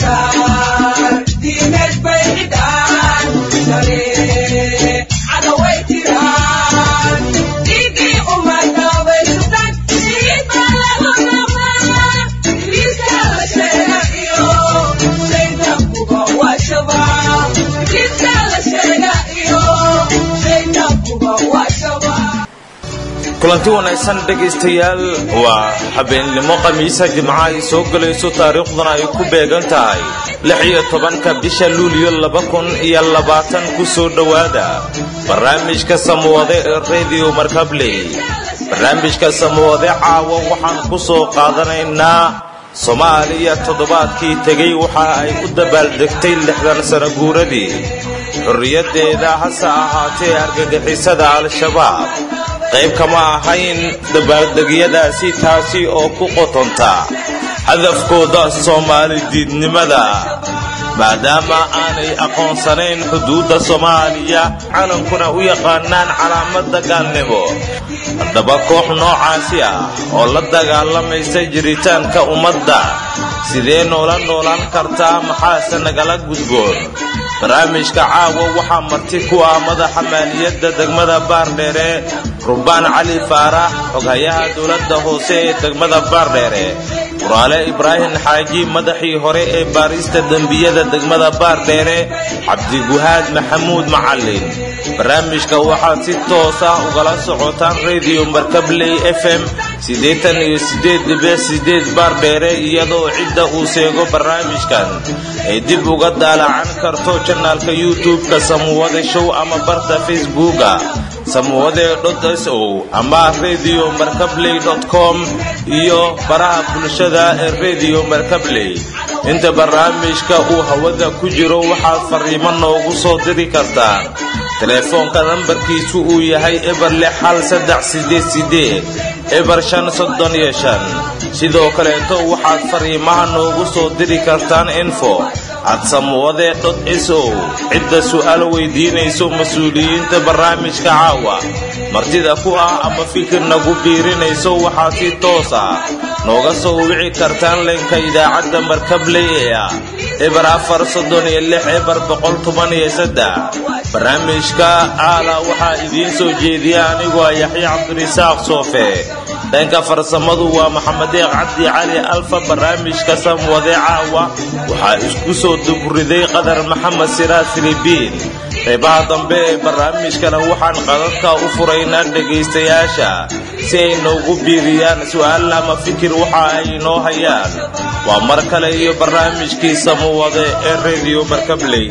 kulanti wanaagsan dhegaystayaal waa habeennimo khamiisa jimca ay soo gelayso taariikhduna ay ku beegan tahay lix iyo tobanka bisha luuliyo laba kun iyo labaatan ku soo dhowaada barnaamijka samwade ee rediyo markabley barnaamijka samwade caawa waxaan ku soo qaadanaynaa soomaaliya toddobaadkii tegey waxa ay u dabaaldegtay lixdan sano guuradii xorriyaddeeda hase ahaatee argagixisada al-shabaab qayb kama ahayn dabaaldegyadaasi taasi oo ku qotonta hadafkooda soomaali diidnimada maadaama aanay aqoonsanayn xuduudda soomaaliya calankuna u yaqaanaan calaamada gaalnimo haddaba koox noocaasi ah oo la dagaalamaysa jiritaanka ummadda sidee noola noolaan kartaa maxaase nagala gudboon barnaamijka caawa waxaa marti ku ah madaxa maaliyadda degmada baardheere rubbaan cali faarax xoghayaha dowladda hoose ee degmada baardheere waraale ibraahim xaaji madaxii hore ee baarista dembiyada degmada baardheere cabdiguhaad maxamuud macallin barnaamijka waxaad si toos ah ugala socotaan rediyo markabley f m siddeetan iyo siddeed dhibic siddeed baardheere iyadoo cidda uu seego barnaamijkan ay dib uga daalacan karto janaalka youtube-ka samuwade show ama barta facebooka samuwade s o ama rediyo markabley com iyo baraha bulshada ee rediyo markabley inta barnaamijka uu hawada ku jiro waxaad fariimo noogu soo diri kartaan teleefoonka nambarkiisu uu yahay eber lix hal saddex sideed sideed eber shan soddon iyo shan sidoo kaleeto waxaad fariimaha noogu soo diri kartaan info ad samuwade dot s o cidda su'aal weydiinayso mas-uuliyiinta barnaamijka caawa martida ku ah ama fikir nagu biirinayso waxaad si toos ah nooga soo wici kartaan leenka idaacadda markabley ee ah eber afar soddon iyo lix eber boqol toban iyo saddex barnaamijka aala waxaa idiin soo jeediya anigu ah yaxya cabdirisaaq soofe dhanka farsamadu waa maxamedeeq cabdi cali alfa barnaamijka samwade caawa waxaa isku soo dugriday qadar maxamed siraad filibiin qaybaha dambe ee barnaamijkana waxaan qadadka u furaynaa dhegaystayaasha si ay noogu biiriyaan su'aal ama fikir waxa ay inoo hayaan waa mar kale iyo barnaamijkii samwade ee rediyo markabley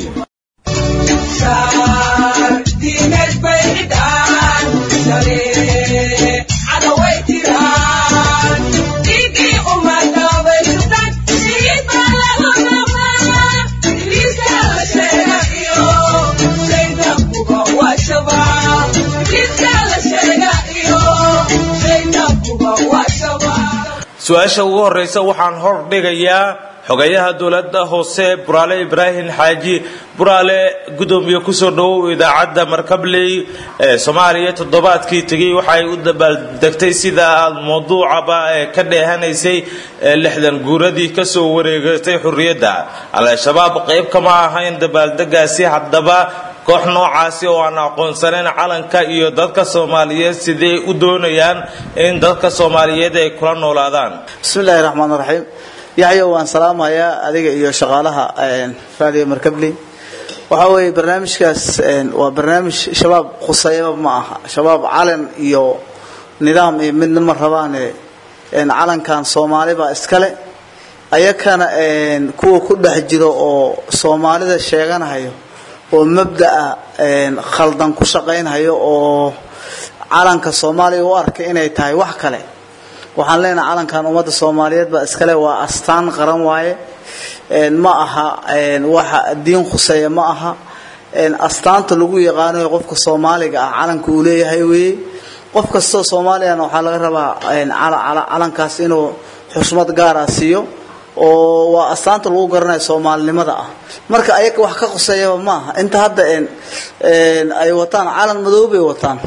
su-aasha ugu horraysa waxaan hor dhigayaa xogayaha dowladda hoose buraale ibraahim xaaji buraale gudoomiye kusoo dhowow idaacadda markabley ee soomaaliya toddobaadkii tegey waxaay u dabaaldegtay sida aad mawduucaba ee ka dheehanaysay lixdan guuradii kasoo wareegatay xurriyadda al-shabaab qayb kama ahayn dabaaldegaasi haddaba koox noocaasi oo aan aqoonsanayn calanka iyo dadka soomaaliyeed sidee u doonayaan in dadka soomaaliyeed ay kula noolaadaan bismillahi raxmaan raxiim yaxya waan salaamayaa adiga iyo shaqaalaha raadiyo markabley waxaa weeye barnaamijkaas waa barnaamij shabaab khusayaba ma aha shabaab calan iyo nidaam iyo midna ma rabaane calankan soomaalibaa iskale ayakana kuwa ku dhex jiro oo soomaalida sheeganahayo oo mabda'a khaldan ku shaqaynhayo oo calanka soomaaliya u arkay inay tahay wax kale waxaan leenahay calankan ummadda soomaaliyeed baa iskale waa astaan qaran waaye ma aha waxa diin khuseeya ma aha astaanta lagu yaqaanayo qofka soomaaliga ah calanka uu leeyahay weeye qof kastoo soomaaliyana waxaa laga rabaa calankaas inuu xusmad gaara siiyo oo waa astaanta lagu garanayo soomaalinimada ah marka ayaga wax ka qoseeyaba maaha inta hadda ay wataan calan madow bay wataan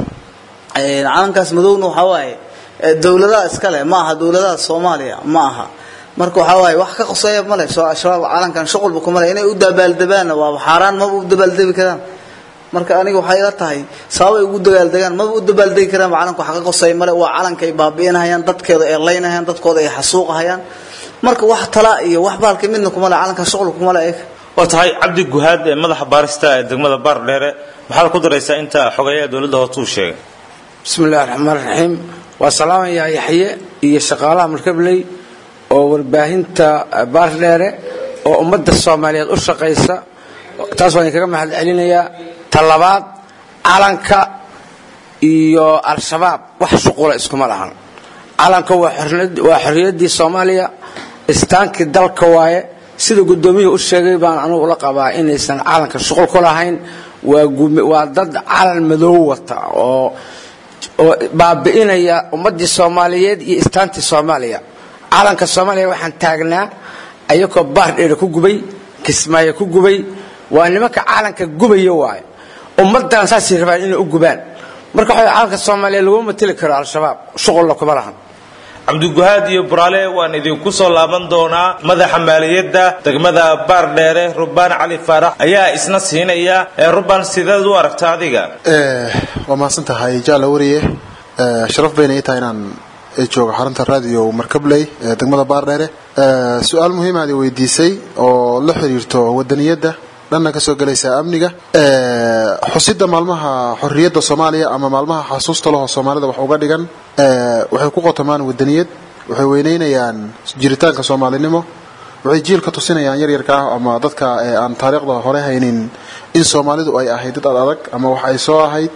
calankaas madowna waxaa waaye dowladaha iskale ma aha dowladaha soomaaliya ma aha marka waxaa waaye wax ka qoseeya male soo al-shabaab calankan shuqulba kuma le inay u dabaaldebaanna waaba xaaraan maba u dabaaldebi karaan marka aniga waxay ila tahay sababay ugu dabaaldegaan maba u dabaaldegi karaan calanka wax ka qoseeya male waa calanka ay baabi'inahayaan dadkeeda ay laynahayaan dadkooda ay xasuuqahayaan marka wax tala iyo wax baalka midna kuma le calankan shuqul kuma le ayaga waa tahay cabdi guhaad ee madaxa baarista ee degmada baardheere maxaad ku daraysaa inta xogeeyaha dowladda hoose uu sheegay bismi illahi raxmaan raxiim waa salaamayaa yaxye iyo shaqaalaha markabley oo warbaahinta baardheere oo ummadda soomaaliyeed u shaqaysa taas waan idinkaga mahad celinayaa talabaad calanka iyo al-shabaab wax shuqula iskuma lahan calanka waa xorriyaddii soomaaliya istaankii dalka waaye sida guddoomiyuhu u sheegay baan anugu ula qabaa inaysan calanka shuqul ku lahayn waa dad calan madow wata oo oo baabi'inaya ummaddii soomaaliyeed iyo istaantii soomaaliya calanka soomaaliya waxaan taagnaa ayagoo baardheere ku gubay kismaayo ku gubay waa nimanka calanka gubaya waayo ummaddan saasay rabaan inay u gubaan marka waxa calanka soomaaliya laguma mateli karo al-shabaab shuqulla kuma lahan cabdiguhaad iyo buraale waan idinku soo laaban doonaa madaxa maaliyadda degmada baardheere rubaan cali faarax ayaa isna siinaya ee rubaan sideed u aragta adiga waa mahadsan tahay jaala wariye sharaf bayna ii tahay inaan joogo xarunta radio markabley ee degmada baardheere su-aal muhiimaad i weydiisay oo la xiriirto wadaniyadda dhanna kasoo gelaysa amniga xusida maalmaha xorriyadda soomaaliya ama maalmaha xasuusta laho soomaalida wax uga dhigan waxay ku qotomaan wadaniyad waxay weyneynayaan jiritaanka soomaalinimo waxay jiilka tusinayaan yaryarka ah ama dadka aan taariikhda hore haynin in soomaalidu ay ahayd dad ad adag ama wax ay soo ahayd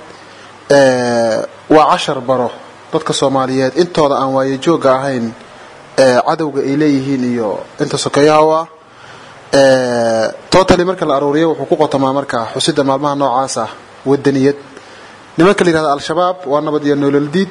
waa cashar baro dadka soomaaliyeed intooda aan waayo joogga ahayn cadowga ay leeyihiin iyo inta sokeeyaha u ah totally marka la aruuriyo wuxuu ku qotomaa marka xusida maalmaha noocaas ah wadaniyad nimanka la yihahda al-shabaab waa nabad iyo nololdiid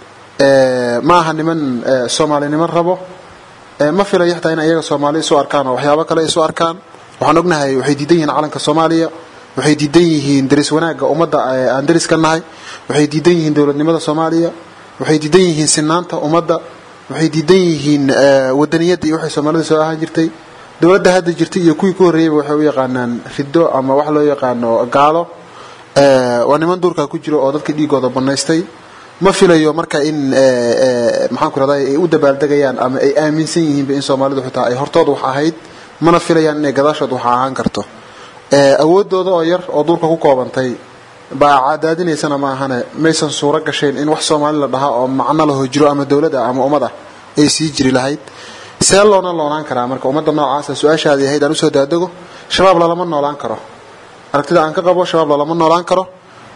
ma aha niman soomaalinimo rabo ma filayo xataa in ayaga soomaali isu arkaan oo waxyaabo kale isu arkaan waxaan ognahay waxay diidan yihiin calanka soomaaliya waxay diidan yihiin daris wanaagga ummadda aan daris ka nahay waxay diidan yihiin dowladnimada soomaaliya waxay diidan yihiin sinaanta ummadda waxay diidan yihiin wadaniyadda iyo waxay soomaalida soo ahaan jirtay dowladda hadda jirtay iyo kuwii ku horreeyeyba waxay u yaqaanaan riddo ama wax loo yaqaano gaalo waa niman duurkaa ku jiro oo dadka dhiigooda banaystay ma filayo marka in maxaan ku rahday ay u dabaaldegayaan ama ay aaminsan yihiinba in soomaalidu xitaa ay hortooda wax ahayd mana filayaan inay gadaashood wax ahaan karto awoodooda oo yar oo duurka ku koobantay baa cadaadinaysana ma ahane maysan suuro gashayn in wax soomaali la dhahaa oo macno laho jiro ama dowlad ah ama ummad ah ay sii jiri lahayd see loona loonaan karaa marka ummadda noocaasa su-aashaadii ahayd aan usoo daadego shabaab lalama noolaan karo aragtida aan ka qabo shabaab lalama noolaan karo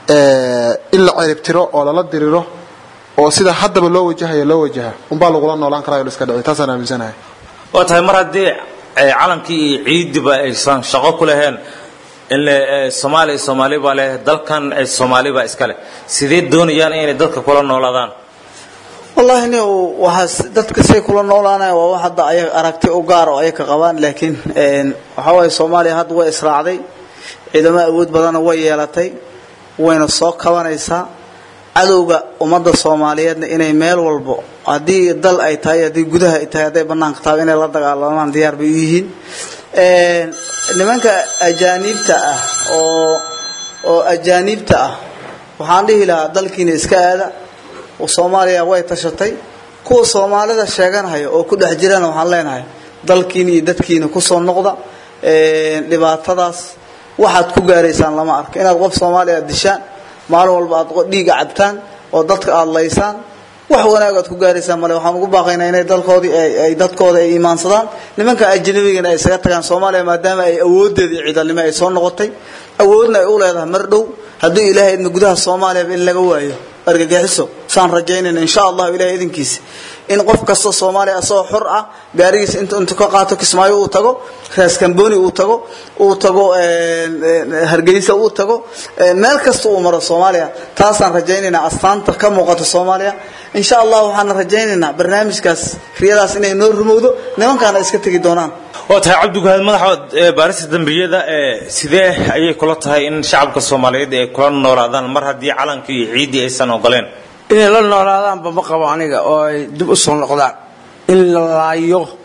in la ciribtiro oo lala diriro oo sida haddaba loo wajahayo loo wajaha unbaa lagula noolaan karaa o iska dhici taasaan aaminsanahay waa tahay mar haddii calankii iyo ciidiba aysan shaqo ku laheen in soomaaliya soomaali baa leh dalkan soomaali baa iska leh sidee doonayaan inay dadka kula noolaadaan wallahi ni waxaas dadka say kula noolaanaya waa wax hadda ayaga aragti u gaar oo ayaka qabaan laakiin waxaa waaye soomaaliya hadda way israacday ciidamo awood badanna way yeelatay wayna soo kabanaysaa cadowga ummadda soomaaliyeedna inay meel walbo haddii dal ay tahay haddii gudaha ay tahay hadday banaanka tahay inay la dagaalamaan diyaar bay u yihiin nimanka ajaaniibta ah oo oo ajaaniibta ah waxaan dhihi lahaa dalkiina iska aada soomaaliya way tashatay kuwa soomaalida sheeganhaya oo ku dhex jirana waxaan leenahay dalkiina iyo dadkiina kusoo noqda dhibaatadaas waxaad ku gaaraysaan lama arko inaad qof soomaaliya aad dishaan maalin walba aad dhiiga cabtaan oo dadka aad laysaan wax wanaag aad ku gaaraysaan male waxaan ugu baaqaynaa inay dalkoodii ay dadkooda ay iimaansadaan nimanka ajnabigana ay isaga tagaan soomaaliya maadaama ay awoodeedii ciidanimo ay soo noqotay awoodna ay u leedahay mar dhow hadduu ilaahay idna gudaha soomaaliyaba in laga waayo argagixiso saan rajaynayna insha allahu ilahay idinkiisa in qof kasta soomaaliya asagoo xor ah gaarigiisa inta intu ka qaato kismaayo uu tago raaskambooni uu tago uu tago hargeysa uu tago meel kasta uu maro soomaaliya taasaan rajaynaynaa astaanta ka muuqata soomaaliya insha allah waxaan rajaynaynaa barnaamijkaas riyadaas inay noo rumowdo nimankaana iska tegi doonaan waa tahay cabdiguhaad madaxa baarista dambiyada sidee ayay kula tahay in shacabka soomaaliyeed ay kula noolaadaan mar haddii calanka iyo ciiddii aysan ogoleen inay la noolaadaanba ma qabo aniga oo ay dib u soo noqdaan in la laayo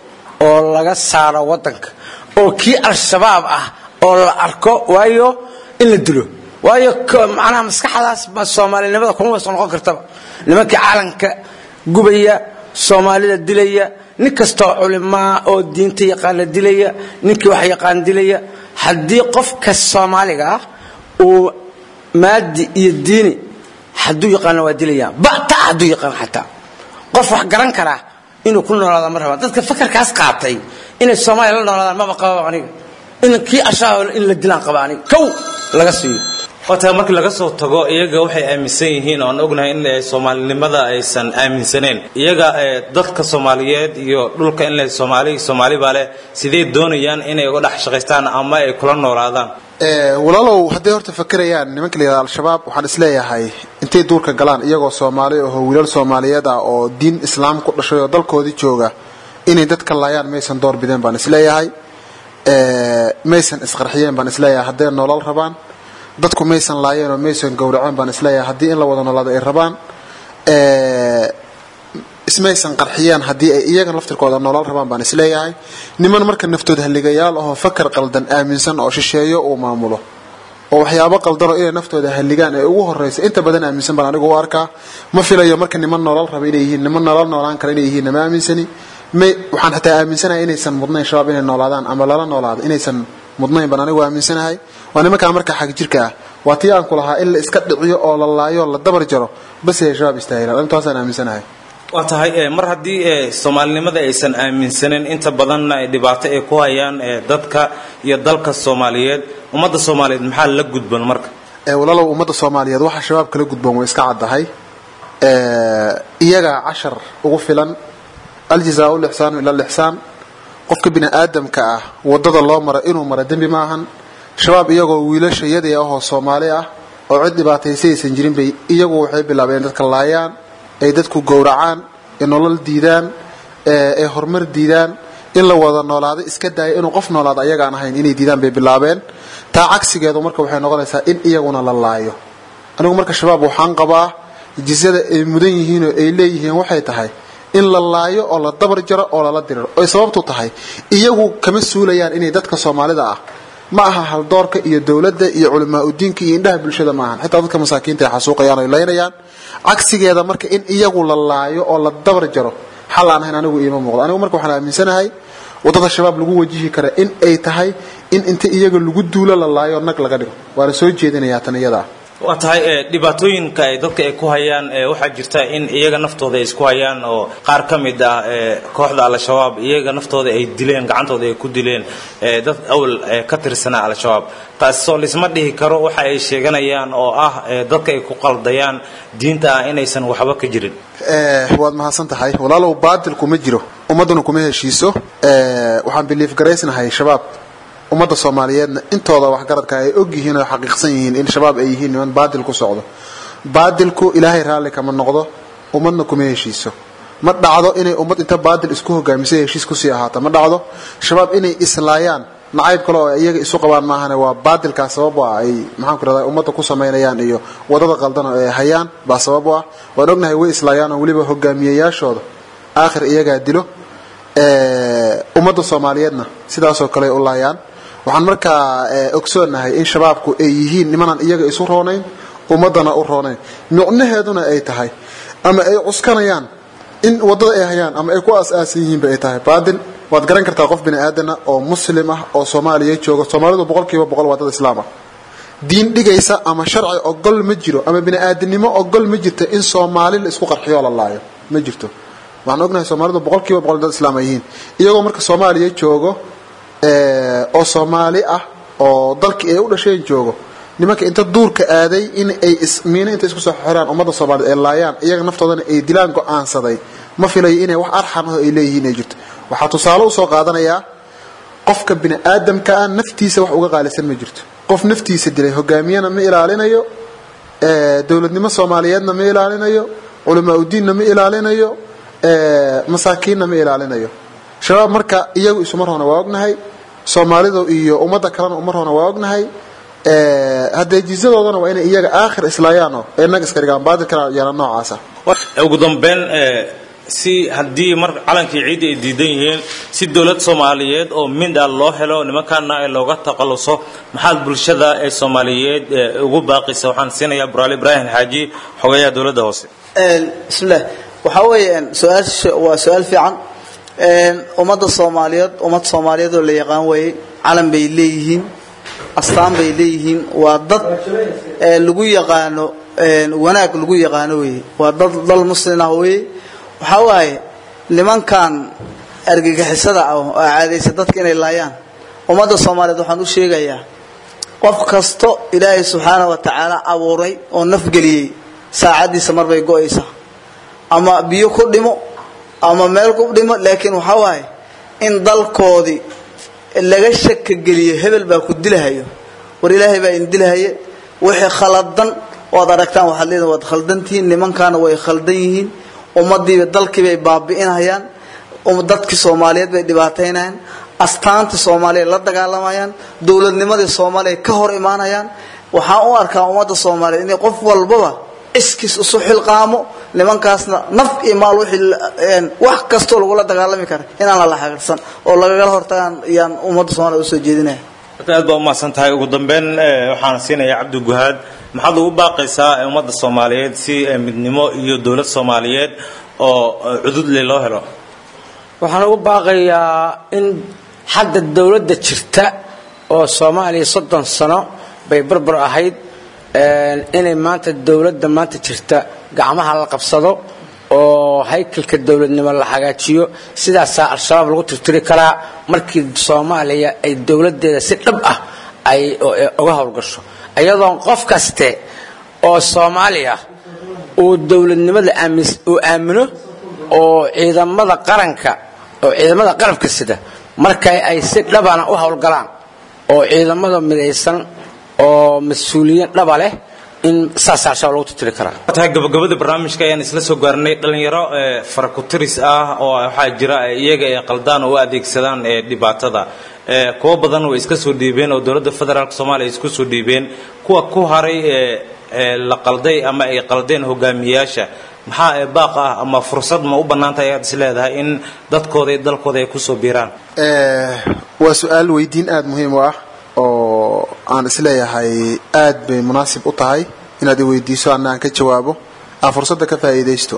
oo laga saaro wadanka oo kii al-shabaab ah oo la arko waayo in la dilo waayo macnaha maskaxdaas ma soomaalinimada kuma waysa noqon kartaba nimankii caalanka gubaya soomaalida dilaya nin kastoo culimaa oo diinta yaqaana dilaya ninkii wax yaqaan dilaya haddii qofka soomaaliga ah uu maadi iyo diini hadduu yaqaana waa dilayaan bata hadduu yaqaan xataa qof wax garan karaa inuu ku noolaada ma rabaan dadka fakarkaas qaatay inay soomaaliya la noolaadaan maba qababa aniga in kii ashaah in la dilaan qaba aniga kow laga siiyo wataa markii laga soo tago iyaga waxay aaminsan yihiin oan ognahay in soomaalinimada aysan aaminsaneen iyaga dadka soomaaliyeed iyo dhulka in soomaali soomaali baa leh sidee doonayaan inay uga dhex shaqaystaan ama ay kula noolaadaan walaalow hadday horta fakerayaan nimanka la yihahda al-shabaab waxaan isleeyahay intay duurka galaan iyagoo soomaali aho wiilal soomaaliyeed ah oo diin islaam ku dhashay oo dalkoodii jooga inay dadka laayaan maysan door bideen baan isleeyahay maysan isqarxiyeen baan isleeyahay hadday nolol rabaan dadku maysan laayeen oo maysan gowraceen baan isleeyahay haddii in la wada noolaado ay rabaan ismaysan qarxiyeen haddii ay iyaga laftirkooda nolol rabaan baan isleeyahay niman marka naftood halligayaal ahoo fakar qaldan aaminsan oo shisheeyo uu maamulo oo waxyaabo qaldanoo inay naftooda halligaan ee ugu horraysa inta badan aaminsan baan anigu u arkaa ma filayo marka niman nolol raba inay yihiin niman nolol noolaan kara inay yihiin nama aaminsani may waxaan xataa aaminsanahay inaysan mudnayn shabaab inay noolaadaan ama lala noolaado inaysan mudnayn baan anigu aaminsanahay waa nimankaa marka xag jirka ah waa tii aan ku lahaa in la iska dhiciyo oo la laayo la dabar jaro bas ay shabaab istaahilaan intaasaan aaminsanahay waa tahay mar haddii soomaalinimada aysan aaminsanin inta badanna ay dhibaato ay ku hayaan dadka iyo dalka soomaaliyeed ummadda soomaaliyeed maxaa la gudban marka walaalow ummadda soomaaliyeed waxaa shabaab kala gudban way iska caddahay iyagaa cashar ugu filan aljazaau lixsaanu ila lixsaan qofka bini aadamka ah wadada loo mara inuu mara dembi maahan shabaab iyagoo wiilasha yadii ahoo soomaali ah oo cid dhibaataysa aysan jirin bay iyagu waxay bilaabeen dadka laayaan ay dadku gowracaan ay nolol diidaan ay horumar diidaan in la wada noolaado iska daaya inuu qof noolaado ayagaan ahayn inay diidaan bay bilaabeen taa cagsigeedu marka waxay noqonaysaa in iyaguna la laayo anigu marka shabaab waxaan qabaa jisyada ay mudan yihiin oo ay leeyihiin waxay tahay in la laayo oo la dabar jaro oo lala diriro oy sababtu tahay iyagu kama suulayaan inay dadka soomaalida ah ma aha haldoorka iyo dowladda iyo culamaa udiinka iyo indhaha bulshada maahan xitaa dadka masaakiinta ay xasuuqayaan oy laynayaan cagsigeeda marka in iyagu la laayo oo la dabar jaro xal aan ahayn anigu iima muuqdo anigu marka waxaan aaminsanahay waddada shabaab lagu wajihi kara in ay tahay in inta iyaga lagu duulo la laayo nag laga dhigo waana soo jeedinayaa tan iyada ah waa tahay dhibaatooyinka ay dadka ay ku hayaan waxaa jirta in iyaga naftooda ay isku hayaan oo qaar ka mid ah kooxda al-shabaab iyaga naftooda ay dileen gacantooda ay ku dileen dad awal ka tirsanaa al-shabaab taasoo laisma dhihi karo waxa ay sheeganayaan oo ah dadka ay ku qaldayaan diinta ah inaysan waxba ka jirin waad mahadsan tahay walaalow baadilku ma jiro ummadduna kuma heshiiso waxaan biliif garaysnahay shabaab ummadda soomaaliyeedna intooda waxgaradka ay og yihiin oo xaqiiqsan yihiin in shabaab ay yihiin niman baadil ku socdo baadilku ilaahay raalli kama noqdo ummadna kuma heshiiso ma dhacdo inay ummad inta baadil isku hogaamisay heshiis kusii ahaato ma dhacdo shabaab inay islaayaan nacayb kale oo iyaga isu qabaan maahane waa baadilkaa sabab u ah ay maxaan ku rahdaa ummadda ku samaynayaan iyo wadada qaldan oo ay hayaan baa sabab u ah waan ognahay way islaayaan oo weliba hogaamiyeyaashooda aakhir iyagaa dilo ummadda soomaaliyeedna sidaasoo kale u laayaan waxaan markaa ogsoonahay in shabaabku ay yihiin nimanaan iyaga isu roonayn ummadana u roonayn micnaheeduna ay tahay ama ay cuskanayaan in wadada ay hayaan ama ay ku aas-aasan yihiinba ay tahay baadil waad garan kartaa qof bini aadana oo muslim ah oo soomaaliya jooga soomaalidu boqol kiiba boqol waa dad islaam ah diin dhigaysa ama sharci ogol ma jiro ama bini aadamnimo ogol ma jirto in soomaali la isku qarxiyo la laayo ma jirto waxaan ognahay soomaalidu boqol kiiba boqol dad islaam ay yihiin iyagoo marka soomaaliya joogo oo soomaali ah oo dalkii ay u dhasheen joogo nimanka inta duurka aaday in ay miino inta isku soo xiraan ummadda soomaaliyed ay laayaan iyaga naftoodana ay dilaan go-aansaday ma filayo inay wax arxan ah ay leeyihiin ay jirto waxaa tusaale usoo qaadanayaa qofka bini aadamka ah naftiisa wax uga qaalisan ma jirto qof naftiisa dilay hogaamiyana ma ilaalinayo dowladnimo soomaaliyeedna ma ilaalinayo culamaa udiinna ma ilaalinayo masaakiinna ma ilaalinayo shabaab marka iyagu isuma roona waa ognahay soomaalidu iyo ummadda kalena uma roona waa ognahay haddee jizadoodana waa inay iyaga aakhir islaayaanoo ee nag iska dhigaan baadilkana yaana noocaasa ugu dambeyn si haddii mar calankii ciidda ay diidan yihiin si dowlad soomaaliyeed oo mid ah loo helo nimankaana ee looga takhaluso maxaad bulshada ee soomaaliyeed ugu baaqaysa waxaan siinayaa buraale ibraahim xaaji xogeyaha dowladda hoose bismillaah waxaa weeye su-aasha waa su-aal fiican ummadda soomaaliyeed ummad soomaaliyeed oo la yaqaan weeye calan bay leeyihiin astaan bay leeyihiin waa dad lagu yaqaano wanaag lagu yaqaano weeye waa dad dal muslin ah weeye waxaa waaye nimankan argagixisada ah oo caadaysa dadka inay laayaan ummadda soomaaliyeed waxaan u sheegayaa qof kasto ilaahay subxaana wa tacaala abuuray oo nafgeliyey saacaddiisa marbay go-aysaa ama biyo ku dhimo ama meel ku dhimo laakiin waxaa waaye in dalkoodii laga shaka geliyo hebel baa ku dilahayo war ilaahay baa in dilahaye wixii khaladan waad aragtaan waxaad leediin waad khaldantihiin nimankaana way khaldan yihiin ummadiiba dalkiibay baabi'inayaan dadkii soomaaliyeed bay dhibaataynayaan astaantii soomaaliya la dagaalamayaan dowladnimadii soomaaliya ka hor imaanayaan waxaan u arkaa ummadda soomaaliyeed inay qof walbaba iskiis isu xilqaamo nimankaasna naf iyo maal wax kastoo lagula dagaalami kara inaan lala xaqiirsan oo lagagala hortagaan ayaan ummadda soomaliya usoo jeedinaya aad baa umahadsan tahay ugu dambeyn waxaan siinayaa cabdi guhaad maxaad ugu baaqaysaa ummadda soomaaliyeed si midnimo iyo dowlad soomaaliyeed oo cududle loo helo waxaan ugu baaqayaa in hadda dowladda jirta oo soomaaliya soddon sano bay barbar ahayd inay maanta dowladda maanta jirta gacmaha la qabsado oo haykalka dowladnimo la hagaajiyo sidaasaa al-shabaab lagu tirtiri karaa markii soomaaliya ay dowladdeeda si dhab ah ay uga howlgasho iyadoon qof kaste oo soomaaliya uu dowladnimada uu aamino oo ciidamada qaranka oo ciidamada qarabka sida markay ay si dhabana u howlgalaan oo ciidamada midaysan oo mas-uuliyiin dhaba leh in saas al-shabaab lagu tirtiri karaa tahay gabagabada barnaamijka ayaan isla soo gaarnay dhalinyaro farakutiris ah oo waxaa jira iyaga ay qaldaan oo u adeegsadaan dhibaatada kuwo badan way iska soo dhiibeen oo dowladda federaalk soomaaliya isku soo dhiibeen kuwa ku haray la qalday ama ay qaldeen hogaamiyayaasha maxaa baaq ah ama fursad ma u bannaantahay ayaad is leedahay in dadkooda iyo dalkooda ay kusoo biiraan waa su-aal weydiin aada muhiim u ah oo aan isleeyahay aad bay munaasib u tahay inaad i weydiiso ana aan ka jawaabo aan fursadda ka faa'iidaysto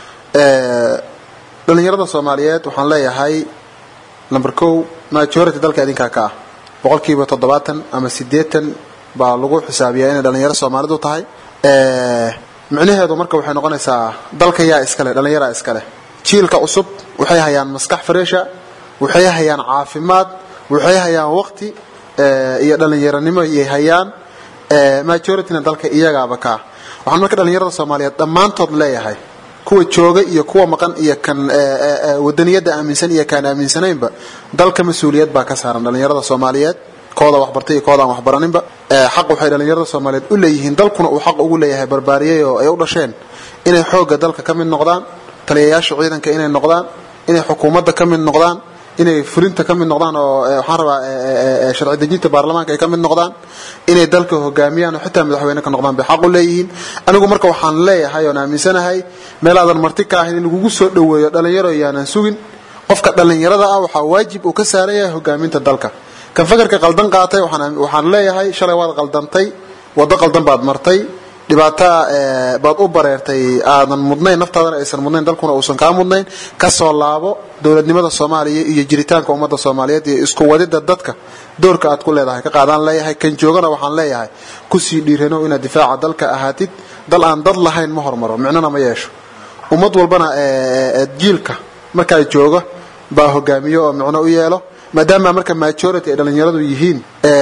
dhalinyarada soomaaliyeed waxaan leeyahay number kow majority dalka idinkaa ka ah boqolkiiba toddobaatan ama siddeetan baa lagu xisaabiyaa inay dhalinyaro soomaalidu tahay micnaheedu marka waxay noqonaysaa dalka yaa iskale dhallinyaraa iskale jiilka cusub waxay hayaan maskax fareesha waxay hayaan caafimaad waxay hayaan waqti iyo dhallinyaronimo iyay hayaan majorityna dalka iyagaaba kaa waxaan marka dhallinyarada soomaaliyeed dhammaantood leeyahay kuwa jooga iyo kuwa maqan iyo kan wadaniyadda aaminsan iyo kaan aaminsanaynba dalka mas-uuliyad baa ka saaran dhallinyarada soomaaliyeed kooda waxbartay iyo koodaan waxbaraninba xaq waxay dhallinyarada soomaaliyeed u leeyihiin dalkuna uu xaq ugu leeyahay barbaariyey oo ay u dhasheen inay xoogga dalka ka mid noqdaan taliyayaasha ciidanka inay noqdaan inay xukuumadda ka mid noqdaan inay fulinta ka mid noqdaan oo waxaan rabaa sharci dejinta baarlamaanka ay ka mid noqdaan inay dalka hogaamiyaan oo xitaa madaxweyne ka noqdaan bay xaq u leeyihiin anigu marka waxaan leeyahay oon aaminsanahay meel aadan marti ka ahayn in lagugu soo dhoweeyo dhalinyaro yaanan sugin qofka dhallinyarada ah waxaa waajib uu ka saaran yahay hogaaminta dalka kan fakarka qaldan qaatay waxaan leeyahay shalay waad qaldantay waddo qaldan baad martay dhibaato baad u bareertay aadan mudnayn naftaadana aysan mudnayn dalkuna uusan kaa mudnayn kasoo laabo dowladnimada soomaaliya iyo jiritaanka ummadda soomaaliyeed iyo isku wadida dadka doorka aad ku leedahay ka qaadaan leeyahay kan joogana waxaan leeyahay kusii dhiirano inaad difaaca dalka ahaatid dal aan dad lahayn ma hormaro micnona ma yeesho ummad walbana jiilka markaa jooga baa hogaamiyo oo micno u yeelo maadaama marka majority ay dhallinyaradu yihiin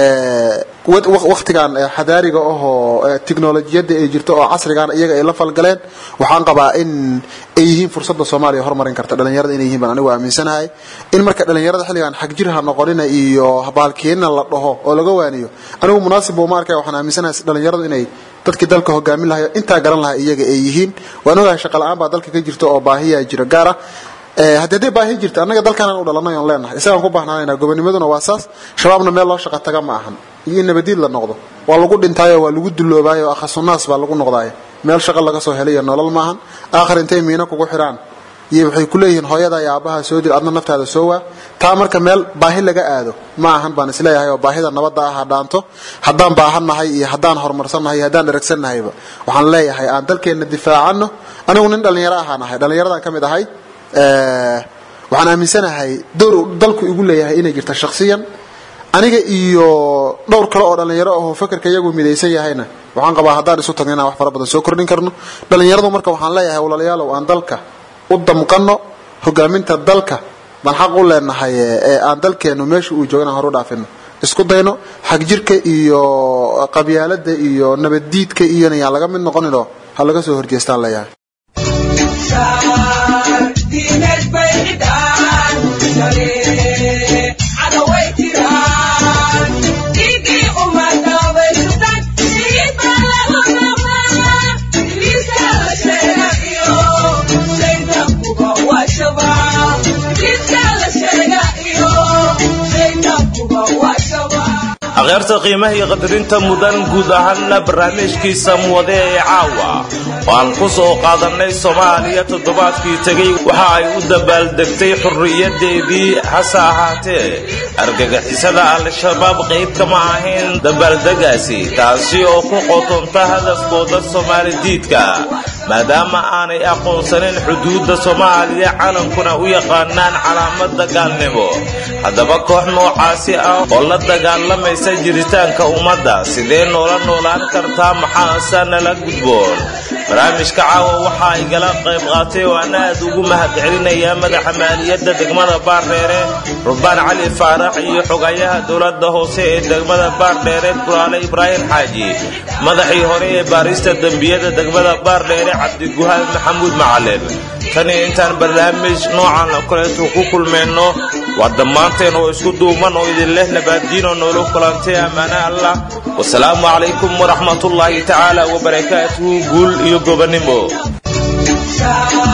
waktigan xadaariga ahoo technolojiyadda ay jirto oo casrigan iyaga ay la falgaleen waxaan qabaa in ay yihiin fursadda soomaaliya horumarin karta dhalinyarada inay yihiin baan anigu aaminsanahay in marka dhalinyarada xilligan xag jir ha noqonina iyo baalkeenina la dhaho oo laga waaniyo anigu munaasib buu ma arkaya waxaan aaminsanahay dhalinyaradu inay dadkii dalka hogaamin lahay intaa garan lahaa iyaga ay yihiin waan ogahay shaqa la-aan baa dalka ka jirta oo baahiyaa jiro gaar ah haddii hadday baahi jirta annaga dalkaanaan u dhalanay oon leenahay isagaan ku baahnaanayna gobonimaduna waa saas shabaabna meel loo shaqa taga ma ahan iyo in nabadiid la noqdo waa lagu dhintaayo waa lagu duloobaayo akhasunaas baa lagu noqdaayo meel shaqo laga soo helay iyo nolol maahan aakhir intay miino kugu xidhaan iyo waxay ku leeyihiin hooyada iyo aabbaha soo dil adna naftaada soo waa taa marka meel baahi laga aado ma ahan baan isleeyahay oo baahida nabadda ah ha dhaanto haddaan baahannahay iyo haddaan horumarsannahay iyo haddaan dheragsanahayba waxaan leeyahay aan dalkeenna difaacano anigu nin dhallinyaro ahaan ahay dhallinyaradan ka mid ahay waxaan aaminsanahay door uu dalku igu leeyahay inay jirta shakhsiyan aniga iyo dhowr kale oo dhallinyaro ahoo fakarka iyagu midaysan yahayna waxaan qabaa haddaan isu tagno inaan wax fara badan soo kordhin karno dhallinyaradu marka waxaan leeyahay walaalayaalow aan dalka u damqano hogaaminta dalka baan xaq u leenahay ee aan dalkeenu meesha uu jooga inaan horu dhaafino isku dayno xagjirka iyo qabyaalada iyo nabaddiidka iyona yaan laga mid noqoninoo ha laga soo horjeestaan leeyahay akhyaarta qiimaha iyo qadarinta mudan guud ahaanna barnaamijkiisa muwade ee caawa oo aan ku soo qaadannay soomaaliya toddobaadkii tegey waxa ay u dabaaldegtay xurriyadeedii hase ahaatee argagixisada al-shabaab qayb kama ahayn dabaaldegaasi taasi oo ku qotonta hadafkooda soomaali diidka maadaama aanay aqoonsanin xuduudda soomaaliya calankuna u yaqaanaan calaamada gaalnimo haddaba koox noocaasi ah oo la dagaalamaysa jiritaanka ummadda sidee noola noolaan kartaa maxaase nala gudboon barnaamijka caawa waxa igala qayb qaatay oo ana aad ugu mahadcelinayaa madaxa maaliyadda degmada baardheere rubaan cali faarax iyo xogayaha dowladda hoose ee degmada baardheere buraale ibraahim xaaji madaxii hore ee baarista dembiyada degmada baardheere cabdiguhaal maxamuud macalin tani intaan barnaamij noocan oo kaleetu ku kulmayno waa dhammaanteen oo isku duuman oo idin leh nabaaddiinoo noola kulantay ammaane allah wasalaamu calaykum waraxmatullaahi tacaala wabarakaatuhu guul iyo gobonnimo